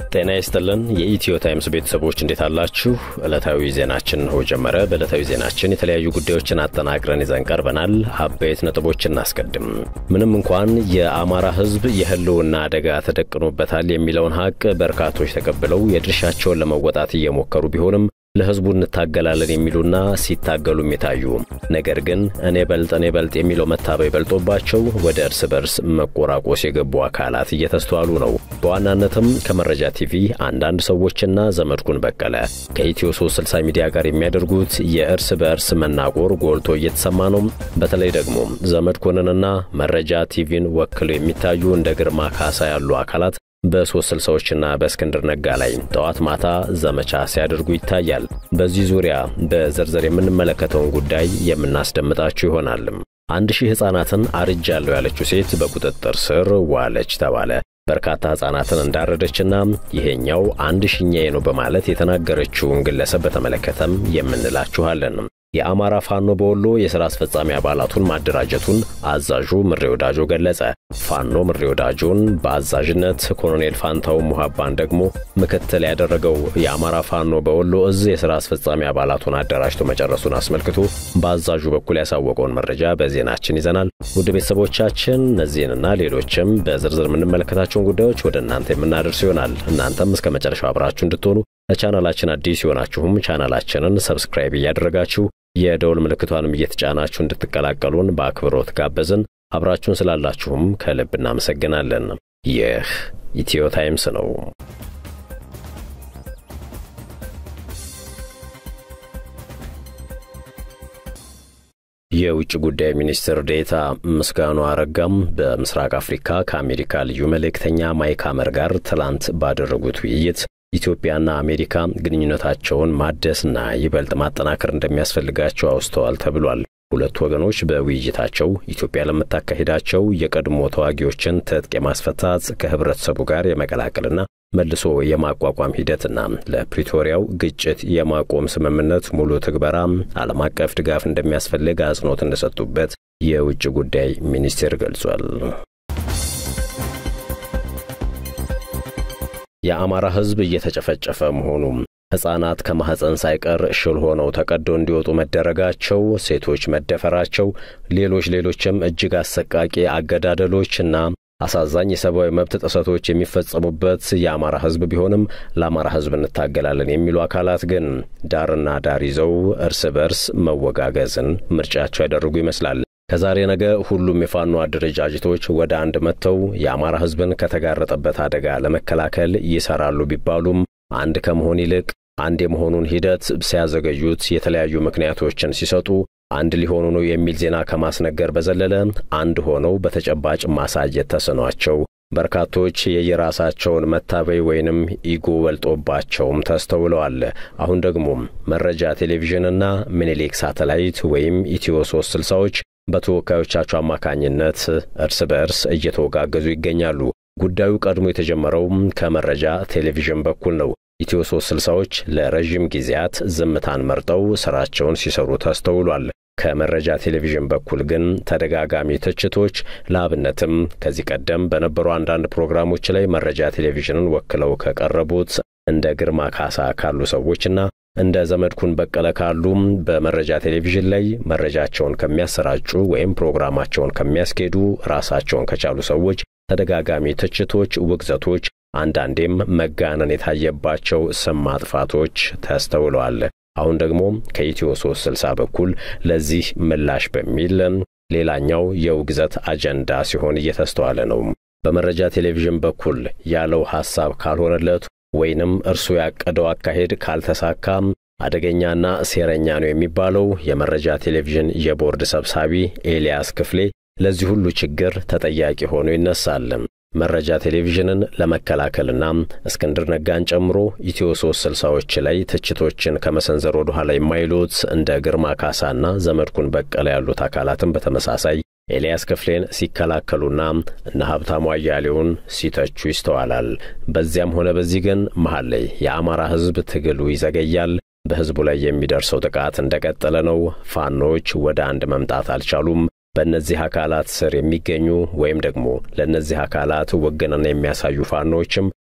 ጤና ይስጥልን የኢትዮ ታይምስ ቤተሰቦች እንዴት አላችሁ? ዕለታዊ ዜናችን እንሆ ጀመረ። በዕለታዊ ዜናችን የተለያዩ ጉዳዮችን አጠናቅረን ይዘን ቀርበናል። አበይት ነጥቦችን እናስቀድም። ምንም እንኳን የአማራ ሕዝብ የህልውና አደጋ ተደቅኖበታል የሚለውን ሀቅ በርካቶች ተቀብለው የድርሻቸውን ለመወጣት እየሞከሩ ቢሆንም ለህዝቡ እንታገላለን የሚሉና ሲታገሉም የታዩ ነገር ግን እኔ በልጥ እኔ በልጥ የሚለው መታበይ በልጦባቸው ወደ እርስ በርስ መቆራቆስ የገቡ አካላት እየተስተዋሉ ነው። በዋናነትም ከመረጃ ቲቪ አንዳንድ ሰዎችና ዘመድኩን በቀለ ከኢትዮ 360 ሚዲያ ጋር የሚያደርጉት የእርስ በእርስ መናቆር ጎልቶ እየተሰማ ነው። በተለይ ደግሞ ዘመድኩንንና መረጃ ቲቪን ወክለው የሚታዩ እንደ ግርማ ካሳ ያሉ አካላት በሶስት ስልሳዎችና በእስክንድር ነጋ ላይ ጠዋት ማታ ዘመቻ ሲያደርጉ ይታያል። በዚህ ዙሪያ በዝርዝር የምንመለከተውን ጉዳይ የምናስደምጣችሁ ይሆናል። አንድ ሺህ ሕፃናትን አርጃለሁ ያለችው ሴት በቁጥጥር ስር ዋለች ተባለ። በርካታ ሕፃናትን እንዳረደችና ይሄኛው አንድ ሺኛዬ ነው በማለት የተናገረችውን ግለሰብ በተመለከተም የምንላችኋለን። የአማራ ፋኖ በወሎ የሥራ አስፈጻሚ አባላቱን ማደራጀቱን አዛዡ ምሬ ወዳጆ ገለጸ። ፋኖ ምሬ ወዳጆን በአዛዥነት ኮሎኔል ፋንታው ሙሃባን ደግሞ ምክትል ያደረገው የአማራ ፋኖ በወሎ እዝ የሥራ አስፈጻሚ አባላቱን አደራጅቶ መጨረሱን አስመልክቶ በአዛዡ በኩል ያሳወቀውን መረጃ በዜናችን ይዘናል። ውድ ቤተሰቦቻችን እነዚህንና ሌሎችም በዝርዝር የምንመለከታቸውን ጉዳዮች ወደ እናንተ የምናደርስ ይሆናል። እናንተም እስከ መጨረሻው አብራችሁ እንድትሆኑ ለቻናላችን አዲስ የሆናችሁም ቻናላችንን ሰብስክራይብ እያደረጋችሁ የደውል ምልክቷንም እየተጫናችሁ እንድትቀላቀሉን በአክብሮት ጋበዝን። አብራችሁን ስላላችሁም ከልብ እናመሰግናለን። ይህ ኢትዮ ታይምስ ነው። የውጭ ጉዳይ ሚኒስትር ዴታ ምስጋኑ አረጋም በምስራቅ አፍሪካ ከአሜሪካ ልዩ መልእክተኛ ማይክ ሐመር ጋር ትላንት ባደረጉት ውይይት ኢትዮጵያና አሜሪካ ግንኙነታቸውን ማደስና ይበልጥ ማጠናከር እንደሚያስፈልጋቸው አውስተዋል ተብሏል። ሁለቱ ወገኖች በውይይታቸው ኢትዮጵያ ለምታካሂዳቸው የቀድሞ ተዋጊዎችን ትጥቅ የማስፈታት ከህብረተሰቡ ጋር የመቀላቀልና መልሶ የማቋቋም ሂደትና ለፕሪቶሪያው ግጭት የማቆም ስምምነት ሙሉ ትግበራ ዓለም አቀፍ ድጋፍ እንደሚያስፈልግ አጽንኦት እንደሰጡበት የውጭ ጉዳይ ሚኒስቴር ገልጿል። የአማራ ሕዝብ እየተጨፈጨፈ መሆኑ ሕፃናት ከማኅፀን ሳይቀር ሽል ሆነው ተቀዶ እንዲወጡ መደረጋቸው፣ ሴቶች መደፈራቸው፣ ሌሎች ሌሎችም እጅግ አሰቃቂ አገዳደሎችና አሳዛኝ የሰብአዊ መብት ጥሰቶች የሚፈጸሙበት የአማራ ሕዝብ ቢሆንም ለአማራ ሕዝብ እንታገላለን የሚሉ አካላት ግን ዳርና ዳር ይዘው እርስ በርስ መወጋገዝን ምርጫቸው ያደረጉ ይመስላል። ከዛሬ ነገ ሁሉም የፋኖ አደረጃጀቶች ወደ አንድ መጥተው የአማራ ሕዝብን ከተጋረጠበት አደጋ ለመከላከል ይሰራሉ ቢባሉም አንድ ከመሆን ይልቅ አንድ የመሆኑን ሂደት ሲያዘገዩት የተለያዩ ምክንያቶችን ሲሰጡ አንድ ሊሆኑ ነው የሚል ዜና ከማስነገር በዘለለ አንድ ሆነው በተጨባጭ ማሳየት ተስኗቸው በርካቶች የየራሳቸውን መታበይ ወይንም ኢጎ በልጦባቸውም ተስተውለዋል። አሁን ደግሞ መረጃ ቴሌቪዥንና ምኒልክ ሳተላይት ወይም ኢትዮ ሶስት ስልሳዎች በተወካዮቻቸው አማካኝነት እርስ በእርስ እየተወጋገዙ ይገኛሉ። ጉዳዩ ቀድሞ የተጀመረው ከመረጃ ቴሌቪዥን በኩል ነው። ኢትዮ ሶስት ስልሳዎች ለረዥም ጊዜያት ዝምታን መርጠው ሥራቸውን ሲሰሩ ተስተውሏል። ከመረጃ ቴሌቪዥን በኩል ግን ተደጋጋሚ ትችቶች፣ ለአብነትም ከዚህ ቀደም በነበሩ አንዳንድ ፕሮግራሞች ላይ መረጃ ቴሌቪዥንን ወክለው ከቀረቡት እንደ ግርማ ካሳ ካሉ ሰዎችና እንደ ዘመድኩን በቀለ ካሉም በመረጃ ቴሌቪዥን ላይ መረጃቸውን ከሚያሰራጩ ወይም ፕሮግራማቸውን ከሚያስኬዱ ራሳቸውን ከቻሉ ሰዎች ተደጋጋሚ ትችቶች፣ ውግዘቶች፣ አንዳንዴም መጋነን የታየባቸው ስም ማጥፋቶች ተስተውለዋል። አሁን ደግሞ ከኢትዮ 360 በኩል ለዚህ ምላሽ በሚል ሌላኛው የውግዘት አጀንዳ ሲሆን እየተስተዋለ ነው። በመረጃ ቴሌቪዥን በኩል ያለው ሐሳብ ካልሆነለት ወይንም እርሱ ያቀደው አካሄድ ካልተሳካም አደገኛና ሴረኛ ነው የሚባለው የመረጃ ቴሌቪዥን የቦርድ ሰብሳቢ ኤልያስ ክፍሌ ለዚህ ሁሉ ችግር ተጠያቂ ሆኖ ይነሳል። መረጃ ቴሌቪዥንን ለመከላከልና እስክንድር ነጋን ጨምሮ ኢትዮ ሶስት ስልሳዎች ላይ ትችቶችን ከመሰንዘር ወደ ኋላ የማይሉት እንደ ግርማ ካሳና ዘመድኩን በቀለ ያሉት አካላትም በተመሳሳይ ኤልያስ ክፍሌን ሲከላከሉና እነ ሀብታሙ አያሌውን ሲተቹ ይስተዋላል። በዚያም ሆነ በዚህ ግን መሀል ላይ የአማራ ሕዝብ ትግሉ ይዘገያል። በሕዝቡ ላይ የሚደርሰው ጥቃት እንደቀጠለ ነው። ፋኖች ወደ አንድ መምጣት አልቻሉም። በእነዚህ አካላት ስር የሚገኙ ወይም ደግሞ ለእነዚህ አካላት ውግንና የሚያሳዩ ፋኖችም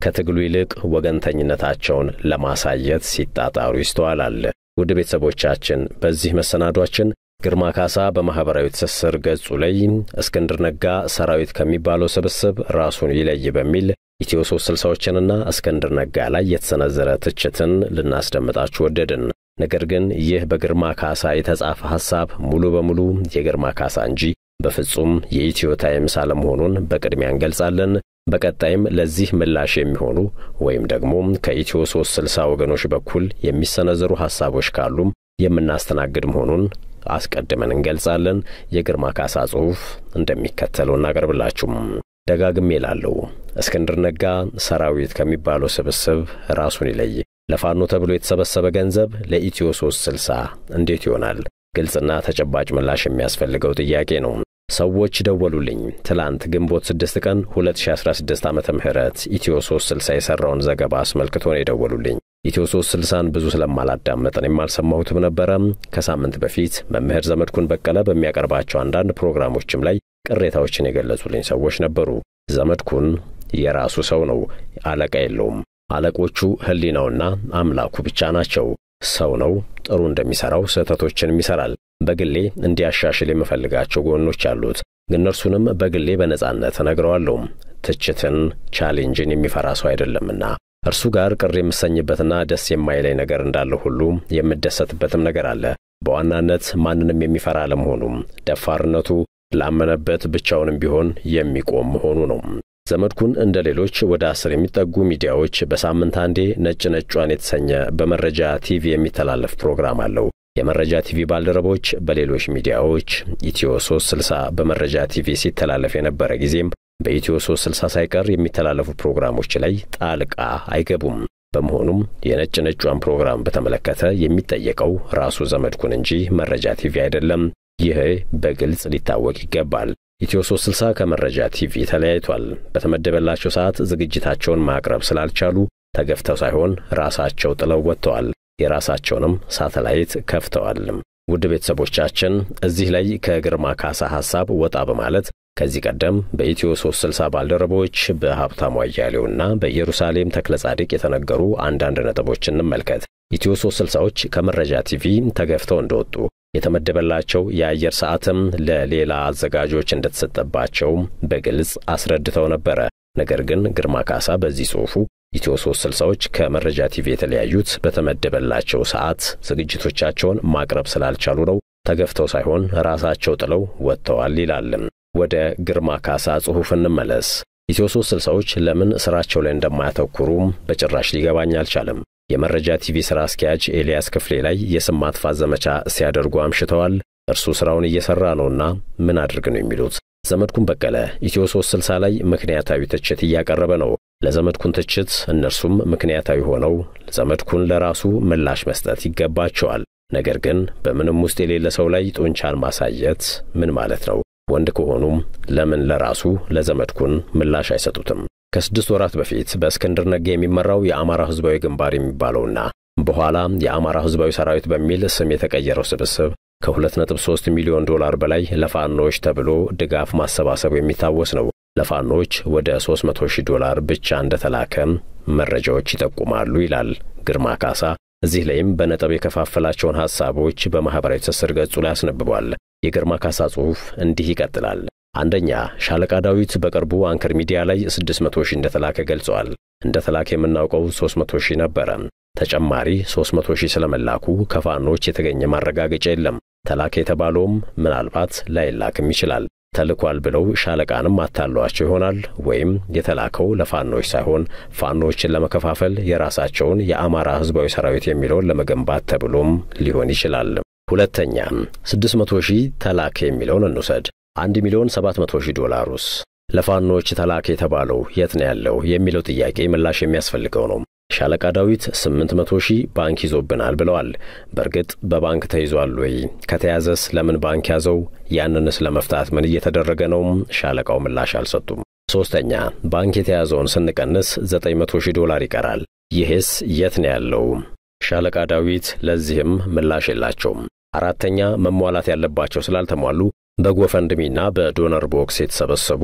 ከትግሉ ይልቅ ወገንተኝነታቸውን ለማሳየት ሲጣጣሩ ይስተዋላል። ውድ ቤተሰቦቻችን በዚህ መሰናዷችን ግርማ ካሳ በማኅበራዊ ትስስር ገጹ ላይ እስክንድር ነጋ ሰራዊት ከሚባለው ስብስብ ራሱን ይለይ በሚል ኢትዮ ሶስት ስልሳዎችንና እስክንድር ነጋ ላይ የተሰነዘረ ትችትን ልናስደምጣችሁ ወደድን። ነገር ግን ይህ በግርማ ካሳ የተጻፈ ሐሳብ ሙሉ በሙሉ የግርማ ካሳ እንጂ በፍጹም የኢትዮ ታይምስ አለመሆኑን በቅድሚያ እንገልጻለን። በቀጣይም ለዚህ ምላሽ የሚሆኑ ወይም ደግሞ ከኢትዮ ሶስት ስልሳ ወገኖች በኩል የሚሰነዘሩ ሐሳቦች ካሉም የምናስተናግድ መሆኑን አስቀድመን እንገልጻለን። የግርማ ካሳ ጽሑፍ እንደሚከተለው እናቀርብላችሁም። ደጋግሜ እላለሁ፣ እስክንድር ነጋ ሰራዊት ከሚባለው ስብስብ ራሱን ይለይ። ለፋኖ ተብሎ የተሰበሰበ ገንዘብ ለኢትዮ ሶስት ስልሳ እንዴት ይሆናል? ግልጽና ተጨባጭ ምላሽ የሚያስፈልገው ጥያቄ ነው። ሰዎች ደወሉልኝ። ትላንት ግንቦት 6 ቀን 2016 ዓመተ ምህረት ኢትዮ 360 የሠራውን ዘገባ አስመልክቶ ነው የደወሉልኝ። ኢትዮ 360ን ብዙ ስለማላዳመጥ እኔም አልሰማሁትም ነበረ። ከሳምንት በፊት መምህር ዘመድኩን በቀለ በሚያቀርባቸው አንዳንድ ፕሮግራሞችም ላይ ቅሬታዎችን የገለጹልኝ ሰዎች ነበሩ። ዘመድኩን የራሱ ሰው ነው፣ አለቃ የለውም። አለቆቹ ሕሊናውና አምላኩ ብቻ ናቸው። ሰው ነው፣ ጥሩ እንደሚሠራው ስህተቶችንም ይሠራል። በግሌ እንዲያሻሽል የምፈልጋቸው ጎኖች አሉት። እነርሱንም በግሌ በነጻነት እነግረዋለሁ። ትችትን፣ ቻሌንጅን የሚፈራ ሰው አይደለምና እርሱ ጋር ቅር የምሰኝበትና ደስ የማይለኝ ነገር እንዳለ ሁሉ የምደሰትበትም ነገር አለ። በዋናነት ማንንም የሚፈራ አለመሆኑም፣ ደፋርነቱ ላመነበት ብቻውንም ቢሆን የሚቆም መሆኑ ነው። ዘመድኩን እንደ ሌሎች ወደ አስር የሚጠጉ ሚዲያዎች በሳምንት አንዴ ነጭ ነጯን የተሰኘ በመረጃ ቲቪ የሚተላለፍ ፕሮግራም አለው። የመረጃ ቲቪ ባልደረቦች በሌሎች ሚዲያዎች ኢትዮ 360 በመረጃ ቲቪ ሲተላለፍ የነበረ ጊዜም በኢትዮ 360 ሳይቀር የሚተላለፉ ፕሮግራሞች ላይ ጣልቃ አይገቡም። በመሆኑም የነጭ ነጯን ፕሮግራም በተመለከተ የሚጠየቀው ራሱ ዘመድኩን እንጂ መረጃ ቲቪ አይደለም። ይህ በግልጽ ሊታወቅ ይገባል። ኢትዮ 360 ከመረጃ ቲቪ ተለያይቷል። በተመደበላቸው ሰዓት ዝግጅታቸውን ማቅረብ ስላልቻሉ ተገፍተው ሳይሆን ራሳቸው ጥለው ወጥተዋል። የራሳቸውንም ሳተላይት ከፍተዋል። ውድ ቤተሰቦቻችን እዚህ ላይ ከግርማ ካሳ ሐሳብ ወጣ በማለት ከዚህ ቀደም በኢትዮ 360 ባልደረቦች በሀብታሙ አያሌውና በኢየሩሳሌም ተክለ ጻድቅ የተነገሩ አንዳንድ ነጥቦች እንመልከት። ኢትዮ 360ዎች ከመረጃ ቲቪ ተገፍተው እንደወጡ የተመደበላቸው የአየር ሰዓትም ለሌላ አዘጋጆች እንደተሰጠባቸው በግልጽ አስረድተው ነበረ። ነገር ግን ግርማ ካሳ በዚህ ጽሑፉ ኢትዮ 360ዎች ከመረጃ ቲቪ የተለያዩት በተመደበላቸው ሰዓት ዝግጅቶቻቸውን ማቅረብ ስላልቻሉ ነው፣ ተገፍተው ሳይሆን ራሳቸው ጥለው ወጥተዋል ይላል። ወደ ግርማ ካሳ ጽሑፍ እንመለስ። ኢትዮ 360ዎች ለምን ሥራቸው ላይ እንደማያተኩሩም በጭራሽ ሊገባኝ አልቻለም። የመረጃ ቲቪ ሥራ አስኪያጅ ኤልያስ ክፍሌ ላይ የስም ማጥፋት ዘመቻ ሲያደርጉ አምሽተዋል። እርሱ ሥራውን እየሠራ ነውና ምን አድርግ ነው የሚሉት። ዘመድኩን በቀለ ኢትዮ 360 ላይ ምክንያታዊ ትችት እያቀረበ ነው። ለዘመድኩን ትችት እነርሱም ምክንያታዊ ሆነው ዘመድኩን ለራሱ ምላሽ መስጠት ይገባቸዋል። ነገር ግን በምንም ውስጥ የሌለ ሰው ላይ ጡንቻን ማሳየት ምን ማለት ነው? ወንድ ከሆኑም ለምን ለራሱ ለዘመድኩን ምላሽ አይሰጡትም? ከስድስት ወራት በፊት በእስክንድር ነጋ የሚመራው የአማራ ሕዝባዊ ግንባር የሚባለውና በኋላ የአማራ ሕዝባዊ ሰራዊት በሚል ስም የተቀየረው ስብስብ ከ2.3 ሚሊዮን ዶላር በላይ ለፋኖች ተብሎ ድጋፍ ማሰባሰቡ የሚታወስ ነው። ለፋኖች ወደ 300 ሺህ ዶላር ብቻ እንደተላከ መረጃዎች ይጠቁማሉ ይላል ግርማ ካሳ። እዚህ ላይም በነጥብ የከፋፈላቸውን ሐሳቦች በማኅበራዊ ትስስር ገጹ ላይ አስነብቧል። የግርማ ካሳ ጽሑፍ እንዲህ ይቀጥላል። አንደኛ ሻለቃ ዳዊት በቅርቡ አንከር ሚዲያ ላይ 600 ሺህ እንደተላከ ገልጸዋል። እንደተላከ የምናውቀው 300 ሺህ ነበረ። ተጨማሪ 300 ሺህ ስለመላኩ ከፋኖች የተገኘ ማረጋገጫ የለም። ተላከ የተባለውም ምናልባት ላይላክም ይችላል። ተልኳል ብለው ሻለቃንም አታለዋቸው ይሆናል። ወይም የተላከው ለፋኖች ሳይሆን ፋኖችን ለመከፋፈል የራሳቸውን የአማራ ሕዝባዊ ሰራዊት የሚለውን ለመገንባት ተብሎም ሊሆን ይችላል። ሁለተኛ 600 ሺህ ተላከ የሚለውን እንውሰድ። 1 ሚሊዮን 700 ሺህ ዶላሩስ ለፋኖች ተላከ የተባለው የት ነው ያለው የሚለው ጥያቄ ምላሽ የሚያስፈልገው ነው። ሻለቃ ዳዊት 800 ሺህ ባንክ ይዞብናል ብለዋል። በእርግጥ በባንክ ተይዟል ወይ? ከተያዘስ ለምን ባንክ ያዘው? ያንንስ ለመፍታት ምን እየተደረገ ነው? ሻለቃው ምላሽ አልሰጡም። ሦስተኛ ባንክ የተያዘውን ስንቀንስ 900 ሺህ ዶላር ይቀራል። ይህስ የት ነው ያለው? ሻለቃ ዳዊት ለዚህም ምላሽ የላቸውም። አራተኛ መሟላት ያለባቸው ስላልተሟሉ በጎፈንድሚና በዶነር ቦክስ የተሰበሰቡ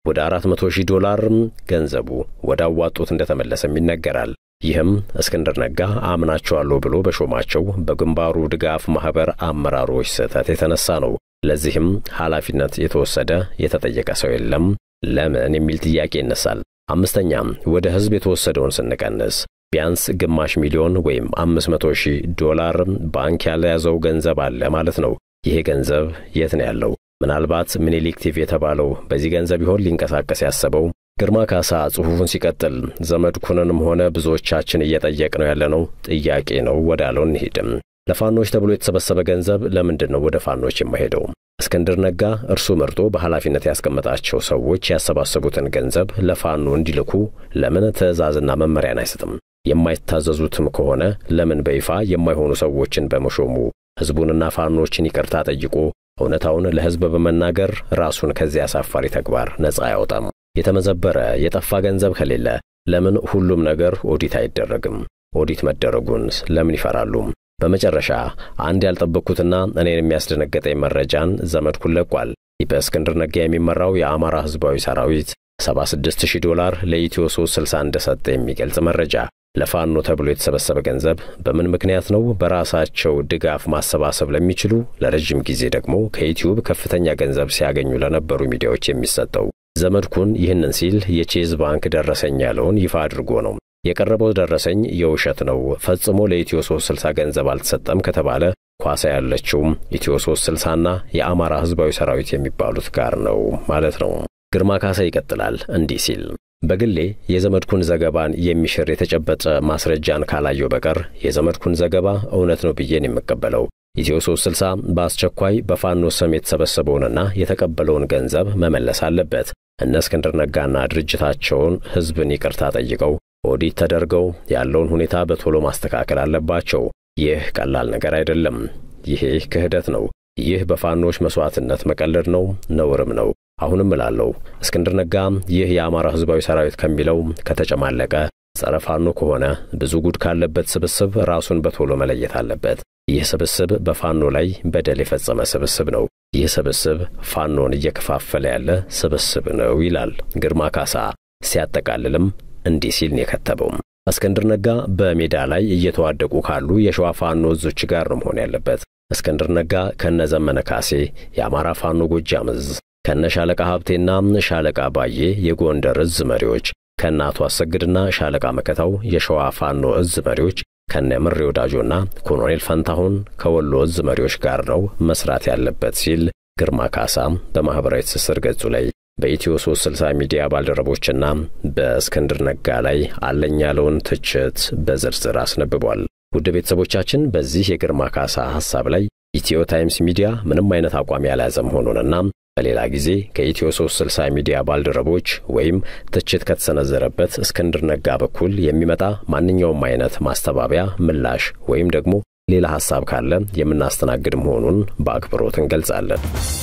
ወደ 400 ሺህ ዶላር ገንዘቡ ወደ አዋጡት እንደተመለሰም ይነገራል። ይህም እስክንድር ነጋ አምናቸዋለሁ ብሎ በሾማቸው በግንባሩ ድጋፍ ማኅበር አመራሮች ስህተት የተነሳ ነው። ለዚህም ኃላፊነት የተወሰደ የተጠየቀ ሰው የለም። ለምን የሚል ጥያቄ ይነሳል። አምስተኛም ወደ ሕዝብ የተወሰደውን ስንቀንስ ቢያንስ ግማሽ ሚሊዮን ወይም አምስት መቶ ሺህ ዶላር ባንክ ያልያዘው ገንዘብ አለ ማለት ነው። ይሄ ገንዘብ የት ነው ያለው? ምናልባት ምኒልክ ቲቪ የተባለው በዚህ ገንዘብ ይሆን ሊንቀሳቀስ ያሰበው? ግርማ ካሳ ጽሑፉን ሲቀጥል ዘመድኩንንም ሆነ ብዙዎቻችን እየጠየቅ ነው ያለነው ጥያቄ ነው ወዳለው እንሂድም። ለፋኖች ተብሎ የተሰበሰበ ገንዘብ ለምንድን ነው ወደ ፋኖች የማይሄደው? እስክንድር ነጋ እርሱ መርጦ በኃላፊነት ያስቀመጣቸው ሰዎች ያሰባሰቡትን ገንዘብ ለፋኖ እንዲልኩ ለምን ትዕዛዝና መመሪያን አይሰጥም? የማይታዘዙትም ከሆነ ለምን በይፋ የማይሆኑ ሰዎችን በመሾሙ ሕዝቡንና ፋኖችን ይቅርታ ጠይቆ እውነታውን ለሕዝብ በመናገር ራሱን ከዚያ አሳፋሪ ተግባር ነፃ አያወጣም? የተመዘበረ የጠፋ ገንዘብ ከሌለ ለምን ሁሉም ነገር ኦዲት አይደረግም? ኦዲት መደረጉን ለምን ይፈራሉ? በመጨረሻ አንድ ያልጠበቅኩትና እኔን የሚያስደነገጠኝ መረጃን ዘመድኩን ለቋል። በእስክንድር ነጋ የሚመራው የአማራ ሕዝባዊ ሰራዊት 76000 ዶላር ለኢትዮ 360 እንደሰጠ የሚገልጽ መረጃ። ለፋኖ ተብሎ የተሰበሰበ ገንዘብ በምን ምክንያት ነው በራሳቸው ድጋፍ ማሰባሰብ ለሚችሉ ለረጅም ጊዜ ደግሞ ከዩቲዩብ ከፍተኛ ገንዘብ ሲያገኙ ለነበሩ ሚዲያዎች የሚሰጠው? ዘመድኩን ይህንን ሲል የቼዝ ባንክ ደረሰኝ ያለውን ይፋ አድርጎ ነው። የቀረበው ደረሰኝ የውሸት ነው፣ ፈጽሞ ለኢትዮ 360 ገንዘብ አልተሰጠም ከተባለ ኳሳ ያለችው ኢትዮ 360ና የአማራ ሕዝባዊ ሰራዊት የሚባሉት ጋር ነው ማለት ነው። ግርማ ካሳ ይቀጥላል እንዲህ ሲል በግሌ የዘመድኩን ዘገባን የሚሽር የተጨበጠ ማስረጃን ካላየው በቀር የዘመድኩን ዘገባ እውነት ነው ብዬን የምቀበለው። ኢትዮ 360 በአስቸኳይ በፋኖ ስም የተሰበሰበውንና የተቀበለውን ገንዘብ መመለስ አለበት። እነ እስክንድር ነጋና ድርጅታቸውን ሕዝብን ይቅርታ ጠይቀው ኦዲት ተደርገው ያለውን ሁኔታ በቶሎ ማስተካከል አለባቸው። ይህ ቀላል ነገር አይደለም። ይሄ ክህደት ነው። ይህ በፋኖች መሥዋዕትነት መቀለድ ነው፣ ነውርም ነው። አሁንም እላለሁ እስክንድር ነጋ ይህ የአማራ ሕዝባዊ ሰራዊት ከሚለው ከተጨማለቀ ጸረ ፋኖ ከሆነ ብዙ ጉድ ካለበት ስብስብ ራሱን በቶሎ መለየት አለበት። ይህ ስብስብ በፋኖ ላይ በደል የፈጸመ ስብስብ ነው። ይህ ስብስብ ፋኖን እየከፋፈለ ያለ ስብስብ ነው ይላል ግርማ ካሳ። ሲያጠቃልልም እንዲህ ሲል ነው የከተበው። እስክንድር ነጋ በሜዳ ላይ እየተዋደቁ ካሉ የሸዋ ፋኖ እዞች ጋር ነው መሆን ያለበት። እስክንድር ነጋ ከነ ዘመነ ካሴ የአማራ ፋኖ ጎጃም እዝ ከነ ሻለቃ ሀብቴና ሻለቃ ባዬ የጎንደር እዝ መሪዎች ከነ አቶ አሰግድና ሻለቃ መከታው የሸዋ ፋኖ እዝ መሪዎች ከነ ምሬ ወዳጆና ኮሎኔል ፈንታሁን ከወሎ እዝ መሪዎች ጋር ነው መስራት ያለበት ሲል ግርማ ካሳ በማኅበራዊ ትስስር ገጹ ላይ በኢትዮ 360 ሚዲያ ባልደረቦችና በእስክንድር ነጋ ላይ አለኝ ያለውን ትችት በዝርዝር አስነብቧል። ውድ ቤተሰቦቻችን በዚህ የግርማ ካሳ ሐሳብ ላይ ኢትዮ ታይምስ ሚዲያ ምንም አይነት አቋም ያልያዘ መሆኑንና በሌላ ጊዜ ከኢትዮ 360 ሚዲያ ባልደረቦች ወይም ትችት ከተሰነዘረበት እስክንድር ነጋ በኩል የሚመጣ ማንኛውም አይነት ማስተባበያ፣ ምላሽ ወይም ደግሞ ሌላ ሐሳብ ካለ የምናስተናግድ መሆኑን በአክብሮት እንገልጻለን።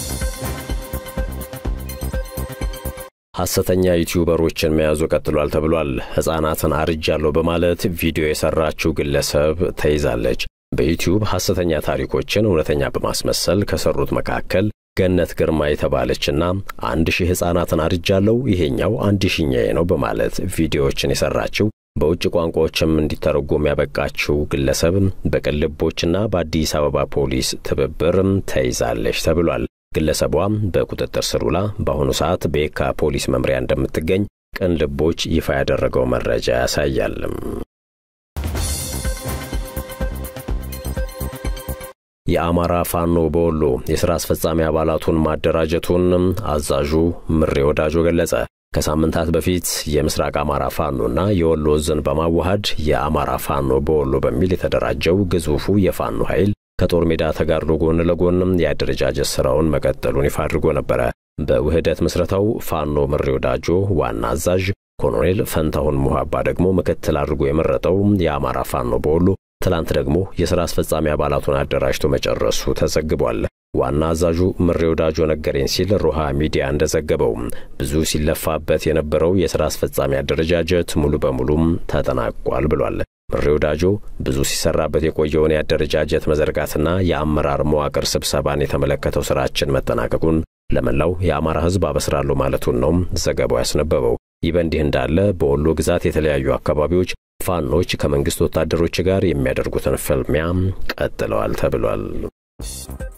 ሐሰተኛ ዩቲዩበሮችን መያዙ ቀጥሏል ተብሏል። ሕፃናትን አርጃለሁ በማለት ቪዲዮ የሠራችው ግለሰብ ተይዛለች። በዩቲዩብ ሐሰተኛ ታሪኮችን እውነተኛ በማስመሰል ከሠሩት መካከል ገነት ግርማ የተባለችና አንድ ሺህ ሕፃናትን አርጃለሁ ይሄኛው አንድ ሺኛዬ ነው በማለት ቪዲዮዎችን የሠራችው በውጭ ቋንቋዎችም እንዲተረጎም ያበቃችው ግለሰብ በቅልቦችና በአዲስ አበባ ፖሊስ ትብብር ተይዛለች ተብሏል። ግለሰቧም በቁጥጥር ስር ውላ በአሁኑ ሰዓት በየካ ፖሊስ መምሪያ እንደምትገኝ ቅን ልቦች ይፋ ያደረገው መረጃ ያሳያል። የአማራ ፋኖ በወሎ የሥራ አስፈጻሚ አባላቱን ማደራጀቱን አዛዡ ምሬ ወዳጆ ገለጸ። ከሳምንታት በፊት የምስራቅ አማራ ፋኖና የወሎ ዕዝን በማዋሃድ የአማራ ፋኖ በወሎ በሚል የተደራጀው ግዙፉ የፋኖ ኃይል ከጦር ሜዳ ተጋድሎ ጎን ለጎንም የአደረጃጀት ሥራውን መቀጠሉን ይፋ አድርጎ ነበረ። በውህደት ምስረታው ፋኖ ምሬ ወዳጆ ዋና አዛዥ፣ ኮሎኔል ፈንታሁን ሙሃባ ደግሞ ምክትል አድርጎ የመረጠው የአማራ ፋኖ በወሎ ትላንት ደግሞ የሥራ አስፈጻሚ አባላቱን አደራጅቶ መጨረሱ ተዘግቧል። ዋና አዛዡ ምሬ ወዳጆ ነገረኝ ሲል ሮሃ ሚዲያ እንደዘገበው ብዙ ሲለፋበት የነበረው የሥራ አስፈጻሚ አደረጃጀት ሙሉ በሙሉም ተጠናቋል ብሏል። ምሬ ወዳጆ ብዙ ሲሰራበት የቆየውን የአደረጃጀት መዘርጋትና የአመራር መዋቅር ስብሰባን የተመለከተው ሥራችን መጠናቀቁን ለመላው የአማራ ሕዝብ አበስራለሁ ማለቱን ነው ዘገባው ያስነበበው። ይህ በእንዲህ እንዳለ በወሎ ግዛት የተለያዩ አካባቢዎች ፋኖች ከመንግስት ወታደሮች ጋር የሚያደርጉትን ፍልሚያ ቀጥለዋል ተብሏል።